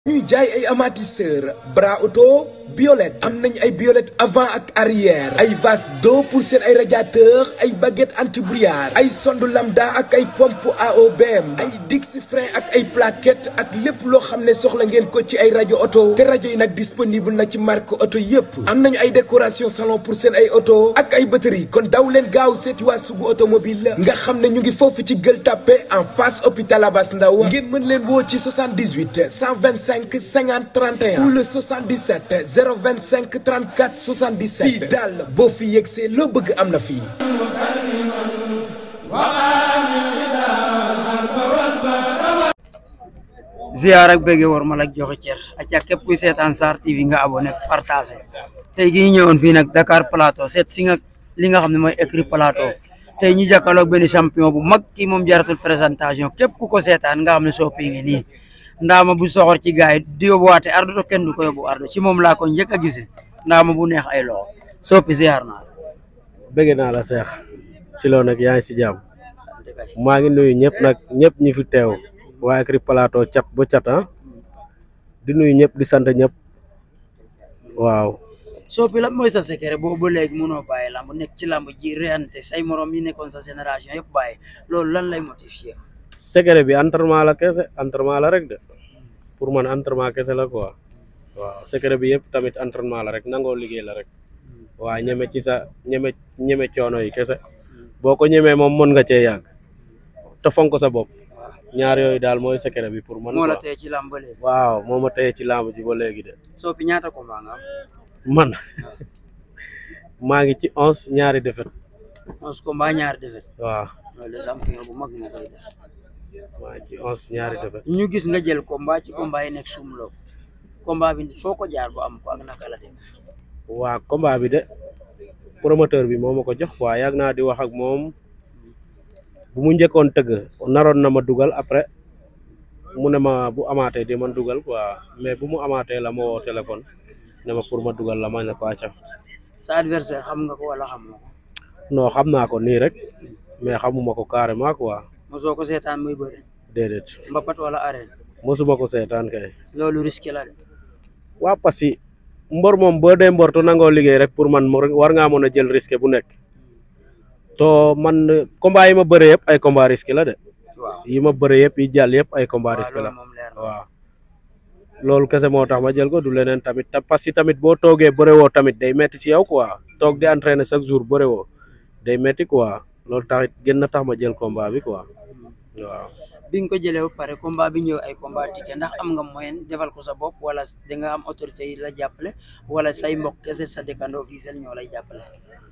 ñuy jaay ay amortisseur bras auto biolette am nañ ay biolette avant ak arrière ay vase d'eau pour seen ay radiateur ay baguette anti-brouillard ay sonde lambda ak ay pompe AOBM ay dix frein ak ay plaquette ak lépp loo xam ne soxla ngeen ko ci ay rajo auto te rajo yi nag disponible na ci marque auto yépp am nañu ay décoration salon pour seen ay auto ak ay batterie kon daw leen gaaw seeti waa sugu automobile nga xam ne ñu ngi foofu ci Gueule Tapée en face hôpital Abass Ndao ngeen mën leen woo ci 78 125 50 31 ou le 77 025 34 77 fii daal boo fi yegsee loo bëgg am na fii ziar ak bëgge war ma la joxe cër acca képp kuy seetaan Sarr TV nga abonné partagé tey gi ñu ñëwoon fii nag Dakar Plateau seet si nga li nga xam ne mooy écrit Plateau tey ñu jàkkaarloog benn champion bu mag kii moom jaratul présentation képp ku ko seetaan nga xam ne soppi ngi nii ndaama bu soxor ci gaay yi di yóbbuwaate ardo to kenn du ko yóbbu ardo ci moom laa ko njëkk a gisee ndaama bu neex ay loxo soppi ziar naa bëgg naa la seex ci loo nag yaa ngi si jàmm maa ngi nuyu ñëpp nag ñëpp ñi fi teew waa écrit Plateau cat ba cat ah di nuyu ñëpp di sant ñëpp waaw soppi lan mooy sa secret boobu ba léegi mënoo bàyyi lamb nekk ci lamb ji réante say morom yi nekkoon sa génération yëpp bàyyi loolu lan lay motiver secret bi entraînement la kese entraînement la rek de pour man entraînement kese la quoi waaw secret bi yëpp tamit entraînement la rek nangoo liggéey la rek waa ñeme ci sa ñeme ñeme coono yi kese boo ko ñemee moom mën nga cee yàgg te fonk sa bopp ñaar yooyu daal mooy secret bi pour man moo la quoi tey ci lamb ba léegi waaw moo ma téye ci lamb ji ba léegi de soppi ñaata combat nga am man maa ngi ci onze ñaari defet onze combat ñaari defet waaw loolu de champion bu mag moo koy def maa ngi ci onze ñaari defet ñu gis nga jël combat ci combat yi nekk sumloo combat bi foo ko jaar ba am ko ak naka la dem waa combat bi de promoteur bi moo ma ko jox quoi yàgg naa di wax ak moom bu mu njëkkoon tëgg naroon na ma dugal après mu ne ma bu amaatee di man dugal quoi mais bu mu amaatee la ma woo téléphone ne ma pour ma dugal la ma ne ko acca sa adversaire xam nga ko wala xamoo ko non xam naa ko nii rek mais xamuma ko carrément quoi mosoo ko seetaan muy bëri déedéet mbapat wala arène mosuma ko seetaan kay loolu risque la de waa parce que mbor moom boo dee mbor to nangoo liggéey rek pour man war ngaa mën a jël risque bu nekk to man combat yi ma bëre yëpp ay combat risque la de waaw yi ma bëre yëpp yi jàll yëpp ay combat risque la loolu moom leer na waaw loolu kese moo tax ma jël ko du leneen tamit ta parce que tamit boo toogee bëre woo tamit day metti ci yow quoi toog di entraîner chaque jour bëre woo day metti quoi loolu taxit gën na tax ma jël combat bi quoi waaw bi nga ko jëlee ba pare combat bi ñëw ay combat ticket ndax am nga moyen defal ko sa bopp wala da nga am autorité yi la jàppale wala say mbokk kese sa dëkkandoo fii seen ñoo lay jàppale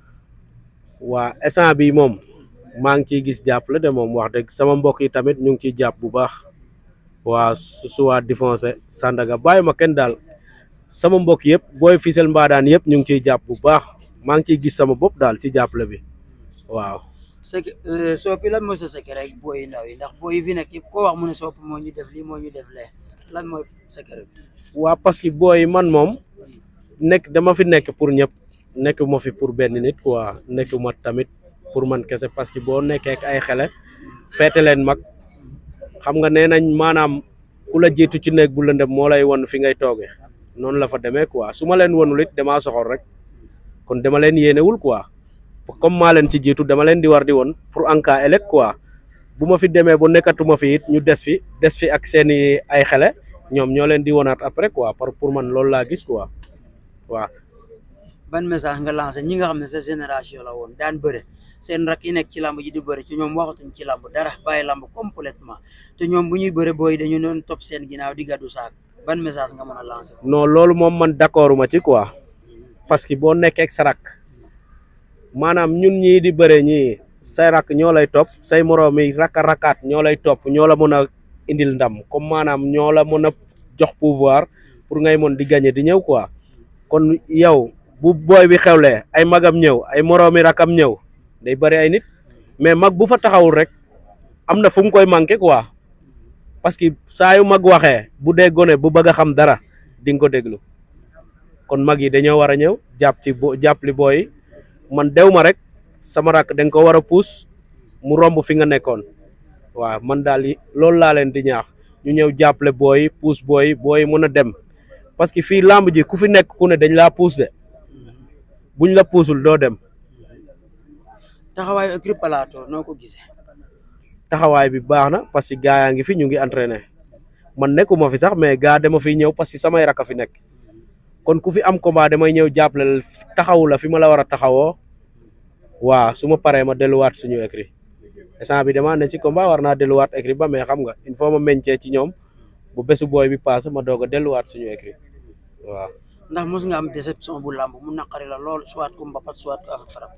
waa instant bi moom maa ngi ciy gis jàppale de moom wax dëgg sama mbokk yi tamit ñu ngi ciy jàpp bu baax waa su suwaa défoncé Sandaga bàyyi ma kenn daal sama mbokk yëpp booy Fissel Mbadaan yëpp ñu ngi ciy jàpp bu baax maa ngi ciy gis sama bopp daal ci jàppale bi waaw sec soppi lan mooy sa secret rek booy ndaw yi ndax booy yi fi nekk yëpp koo wax mu ne soppi moo ñu def lii moo ñu def lee lan mooy secret bi waa parce que booy man moom nekk dama fi nekk pour ñëpp nekk ma fi pour benn nit quoi nekk ma tamit pour man kese parce que boo nekkee ak ay xele feete leen mag xam nga nee nañ maanaam ku la jiitu ci néeg bu lëndëm moo lay won fi ngay toogee noonu la fa demee quoi su ma leen wonul it damaa soxor rek kon dama leen yéenewul quoi comme maa leen ci jiitu dama leen di war di woon pour en cas ëllëg quoi bu ma fi demee ba nekkatuma fi it ñu des fi des fi ak seeni ay xele ñoom ñoo leen di wonaat après quoi par pour man loolu laa gis quoi waaw ban message nga lancé ñi nga xam ne sa génération la woon daan bëre seen rak yi nekk ci lamb ji di bëre ci ñoom waxatuñ ci lamb dara bàyyi lamb complètement te ñoom bu ñuy bëre booy dañu doon topp seen ginnaaw di gàddu saak ban message nga mën a lancé non loolu moom man d'accord ma ci quoi parce que boo nekkee ak sa rak maanaam ñun ñii di bëre ñii say rak ñoo lay topp say moroom yi raka rakaat ñoo lay topp ñoo la mën a indil ndam comme maanaam ñoo la mën a jox pouvoir pour ngay mën di gagner di ñëw quoi kon yow bu booy bi xewlee ay magam ñëw ay moroomi rakam ñëw day bëri ay nit mais mag bu fa taxawul rek am na fu mu koy manqué quoi parce que saa yu mag waxee bu dee gone bu bëgg a xam dara di nga ko déglu kon mag yi dañoo war a ñëw jàpp ci bo jàpp li booy man dew ma rek sama rak da nga ko war a puus mu romb fi nga nekkoon waaw man daal loolu laa leen di ñaax ñu ñëw jàppale booy puus booy booy mën a dem parce que fii làmb ji ku fi nekk ku ne dañ laa puus de buñ la puusul doo dem taxawaayu écurie Plateau noo ko gisee taxawaay bi baax na parce que gaa yaa ngi fi ñu ngi entraîné man nekkuma fi sax mais gaa dama fiy ñëw parce que samay rakk a fi nekk kon ku fi am combat damay ñëw jàppale taxawu la fi ma la war a taxawoo waa su ma paree ma delluwaat suñu écrit instant bi dama ne si combat war naa delluwaat écrit ba mais xam nga il faut ma meñcee ci ñoom bu bésu booy bi paase ma doog a delluwaat suñu écrit waaw. ndax mos nga am déception bu làmb mu naqari la lool soit ku mbapat soit ku ak farab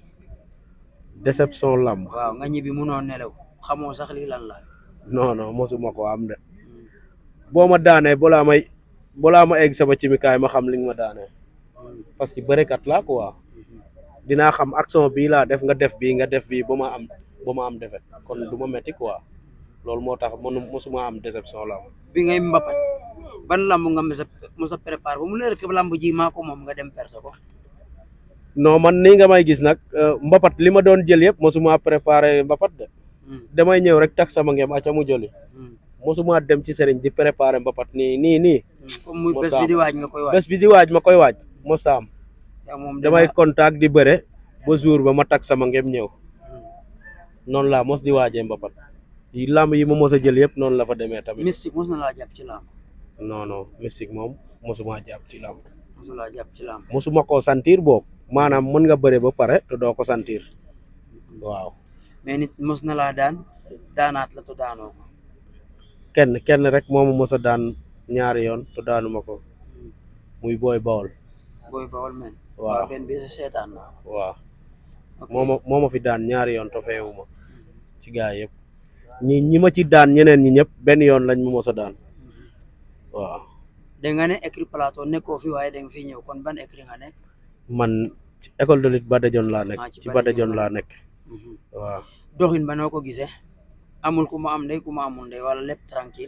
déception lamb waaw nga ñibbi munoo nelaw xamoo sax lii lan la non non mosuma ko am de boo ma daanee balaa may balaa ma egg sama cimikaay ma xam li nga ma daanee parce que bërekat laa quoi dinaa xam action bii laa def nga def bii nga def bii ba ma am ba ma am defet kon du ma metti quoi loolu moo tax mënu mosuma am déception lamb bi ngay mbapat ban lamb nga mos a mos a préparé ba mu leer que lamb ji maa ko moom nga dem perte ko non man nii nga may gis nag mbapat li ma doon jël yëpp mosuma préparé mbapat de damay ñëw rek tak sama ngem aca mu jëli mosuma dem ci sëriñ di préparé mbapat nii nii nii comme muy bés bi di waaj nga koy waaj bés bi di waaj ma koy waaj mosa am yow moom damay contact di bëre ba jour ba ma tak sama ngem ñëw noonu laa mos di waajee mbapat yi lamb yi ma mos a jël yëpp noonu la fa demee tamit mystique mos na laa jàpp ci lamb non non mystique moom mosuma jàpp ci lamb mos na laa jàpp ci lamb mosuma koo sentir boog maanaam mën nga bëre ba pare te doo ko sentir waaw mais nit mos na laa daan daanaat la te daanoo ko kenn kenn rek moomu mos a daan ñaari yoon te daanuma ko muy booy bawol booy bawol men waaw benn bi sa seetaan naa waaw ok moo ma moo ma fi daan ñaari yoon te feewuma ci gaa yëpp ñi ñi ma ci daan ñeneen ñi ñëpp benn yoon lañ ma mos a daan waaw da nga ne écurie Plateau nekkoo fi waaye da nga fi ñëw kon ban écurie nga nekk man ci école de lutte Badajon laa nekk Ah, ci ci Badajon Badajon laa nekk waaw doxin ba noo ko gisee amul ku ma am ndey ku ma amul ndey wala lépp tranquille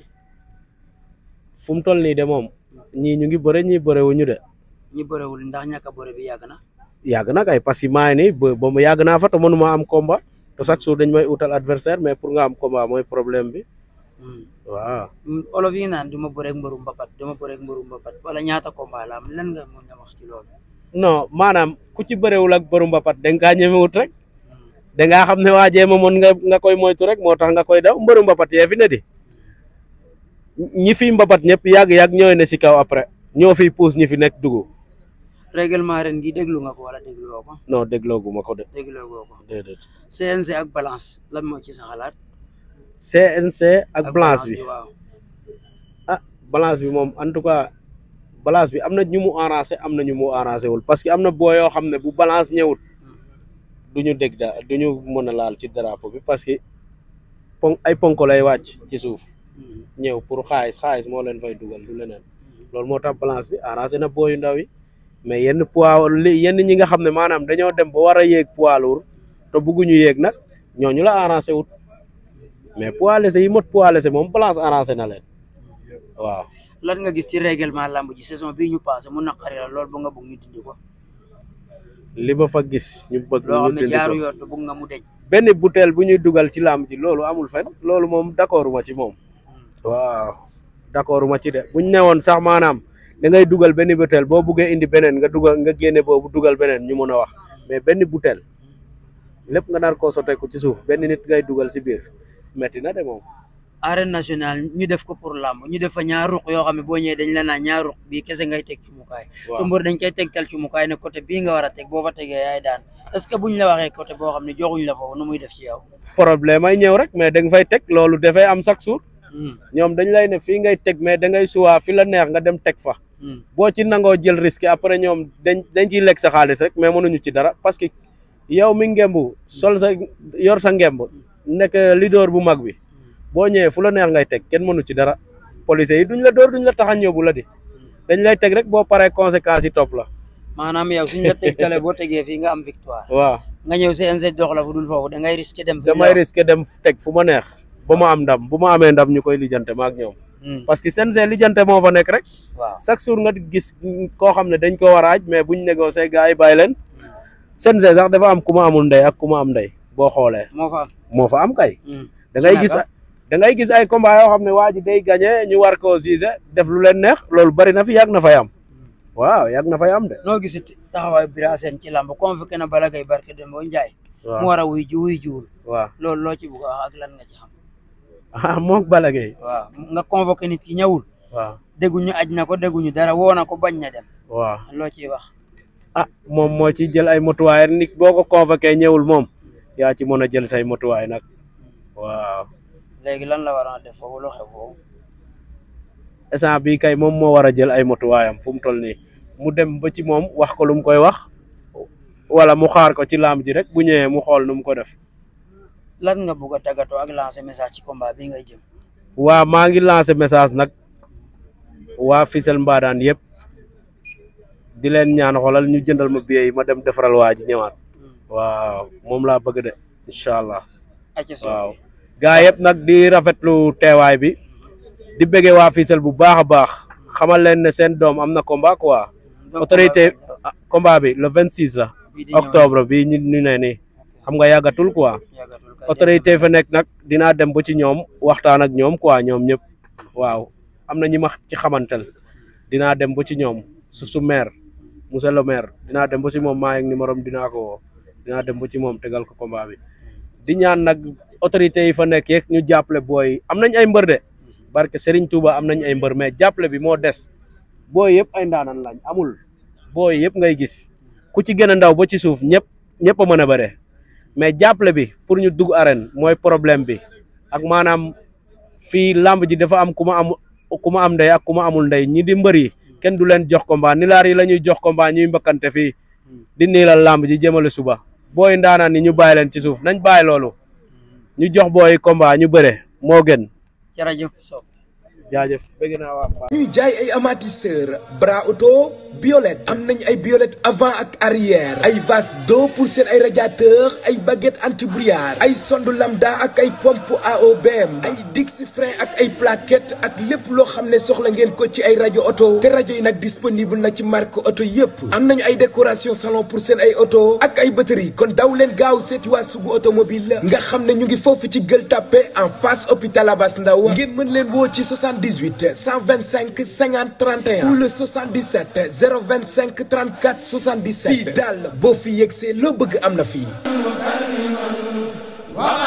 fu mu toll nii de moom ñii ñu ngi bëre ñii bëre wuñu de ñi bëriwul ndax ñàkk a bëre bi yàgg na yàgg na kay parce que maa ngi nii ba ba mu yàgg naa fa te mënuma am combat te chaque jour dañ may utal adversaire mais pour nga am combat mooy problème bi waaw olof yi naan du ma bëreeg mbëru mbapat du ma bëreeg mbëru mbapat wala ñaata combat la am lan nga mën a wax ci loolu non maanaam ku ci bëréwul ak bëru mbapat da nga kaa ñemewut rek da ngaa xam ne waa jéema moon nga nga koy moytu rek moo tax nga koy daw mbëru mbapat yee fi ne di ñi fi mbapat ñëpp yàgg-yàgg ñooy ne si kaw après ñoo fiy puus ñi fi nekk dugg règlement ren gi déglu nga ko wala dégloo ko non déglooguma ko de dégloo goo ko déedéet CNG ak balance lan moo ci sa xalaat CNC ak balance bi waaw ah balance bi moom en tout cas balance bi am na ñu mu arrangé am na ñu mu arrangé wul parce que am na boo yoo xam ne bu balance ñëwut du ñu dégg da du ñu mën a laal ci drapeau bi parce que pon ay ponk lay wàcc ci suuf ñëw pour xaalis xaalis moo leen fay dugal du leneen loolu moo tax balance bi arrangé na booyu ndaw yi mais yenn poids li yenn ñi nga xam ne maanaam dañoo dem ba war a yéeg poids lourd te bëgguñu yéeg nag ñooñu la arrangé wut mais poids léger yi mot poids léger moom balance arrangé na leen waaw lan nga gis ci règlement lamb ji saison bii ñu passé mu naqari la lool ba nga bëgg ñu dindi ko li ma fa gis ñu bëgg loo ñu xam ne dindi jaaru ko yoon te bëgg nga mu deñ benn butéel bu ñuy dugal ci làmb ji loolu amul fen loolu moom d'accord ma ci moom waaw d'accord ma ci de buñ newoon sax maanaam da ngay dugal benn butéel boo buggee indi beneen nga dugal nga génne boobu dugal beneen ñu mën a wax mais benn butéel lépp nga nar koo sottee ko ci suuf benn nit ngay dugal si biir metti na de moom arène nationale ñu def ko pour lamb ñu def fa ñaar ruq yoo xam ne boo ñëwee dañ la naan ñaar ruq bii kese ngay teg ci mukaay waaw te mbër dañ koy tegtal ci mukaay ne côté bii nga war a teg boo fa tegee yaay daan est ce que buñ la waxee côté boo xam ne joxuñ la foofu nu muy def ci yow problème ay ñëw rek mais da nga fay teg loolu dafay am chaque jour ñoom dañ lay ne fii ngay teg mais da ngay suwaa fi la neex nga dem teg fa boo ci nangoo jël risque après ñoom dañ dañ ciy lekk sa xaalis rek mais mënuñu ci dara parce que yow mi ngemb sol sa yor sa ngemb nekk leader bu mag bi boo ñëwee fu la neex ngay teg kenn mënu ci dara police yi duñ la door duñ la taxañ yóbbu la di dañ lay teg rek boo paree conséquences yi topp la maanaam yow suñ la tegtalee boo tegee fii nga am victoire waaw nga ñëw CNG dox la fu dul foofu da ngay risqué dem fi damay risqué dem teg fu ma neex ba ma am ndam bu ma amee ndam ñu koy lijjante ma ak ñoom parce que CNG lijjante moo fa nekk rek waaw chaque jour nga gis koo xam ne dañ ko war a aj mais buñ négocier gars yi bàyyi leen CNG sax dafa am ku ma amul ndey ak ku ma am ndey boo xoolee moo fa am moo fa am kay Hmm. da ngay Naka? gis da ngay gis ay combat yoo xam ne waa ji day gagné ñu war koo siise def lu leen neex loolu bari na fi yàgg na fay am waaw yàgg na fay am de. noo gis taxawaayu Bira Sène ci làmb convoqué na Balla Gaye barke Demba Ndiaye. waaw mu war a wuy ji wuy jiwul. waaw loolu loo ci bëgg a wax ak lan nga ci xam. ah moom Balla Gaye waaw nga convoqué nit ki ñëwul. waaw dégguñu aj na ko dégguñu dara woo na ko bañ na dem. waaw loo ciy wax. ah moom moo ci jël ay motuwaay nit boo ko convoqué ñëwul moom yaa ci mën a jël say motuwaay nag waaw léegi lan la war a def foofu lu xew foofu. instant bii kay moom moo war a jël ay motuwaayam fu mu toll nii mu dem ba ci moom wax ko lu mu koy wax wala mu xaar ko ci laam ji rek bu ñëwee mu xool nu mu ko def. lan nga bëgg a tàggatoo ak lancer message ci combat bi ngay jëm. waa maa ngi lancé message nag waa Fissel Mbadane yëpp di leen ñaan xoolal ñu jëndal ma billet yi ma dem defaral waa ji ñëwaat waaw moom laa bëgg de incha allah acca soo waaw gaa yëpp nag di rafetlu teewaay bi di bëggee waa Fissel bu baax a baax xamal leen ne seen doom am na combat quoi autorité ah, combat bi le 26 la octobre bi ñu ñu ne nii xam nga yàggatul quoi autorité fa nekk nag dinaa dem ba ci ñoom waxtaan ak ñoom quoi ñoom ñëpp waaw am na ñi ma ci xamantel dinaa dem ba ci ñoom su su maire monsieur le maire dinaa dem ba ci moom maa ngi numéro am dinaa ko woo dinaa dem ba ci moom tegal ko combat bi di ñaan nag autorité yi fa nekk yeeg ñu jàppale booy am nañ ay mbër de barke Serigne Touba am nañ ay mbër mais jàppale bi moo des booy yëpp ay ndaanan lañ amul booy yëpp ngay gis ku ci gën a ndaw ba ci suuf ñëpp ñëpp a mën a bëre mais jàppale bi pour ñu dugg arène mooy problème bi ak maanaam fii lamb ji dafa am ku ma am ku ma am ndey ak ku ma amul ndey ñi di mbër yi kenn du leen jox combat nilaar yi la ñuy jox combat ñuy mbëkkante fii di niilal lamb ji jëmale suba booy ndaanaan ni ñu bàyyi leen ci suuf nañ bàyyi loolu ñu jox booy combat ñu bëre moo gën jërëjëf Sow. jaajëf bëgg naa waa ñuy jaay ay amortisseur bras auto biolette am nañ ay biolette avant ak arrière ay vase d'eau pour seen ay radiateur ay baguette anti-brouillard ay sonde lambda ak ay pompe AOBM ay dix frein ak ay plaquette ak lépp loo xam ne soxla ngeen ko ci ay rajo auto te rajo yi nag disponible na ci marque auto yépp am nañu ay décoration salon pour seen ay auto ak ay batterie kon daw leen gaaw seeti waa sugu automobile nga xam ne ñu ngi foofu ci Gueule Tapée en face hôpital Abass Ndao ngeen mën leen woo ci 78 125 50 31 ou le 77 025 34 77 fii daal boo fi yegsee loo bëgg am na fii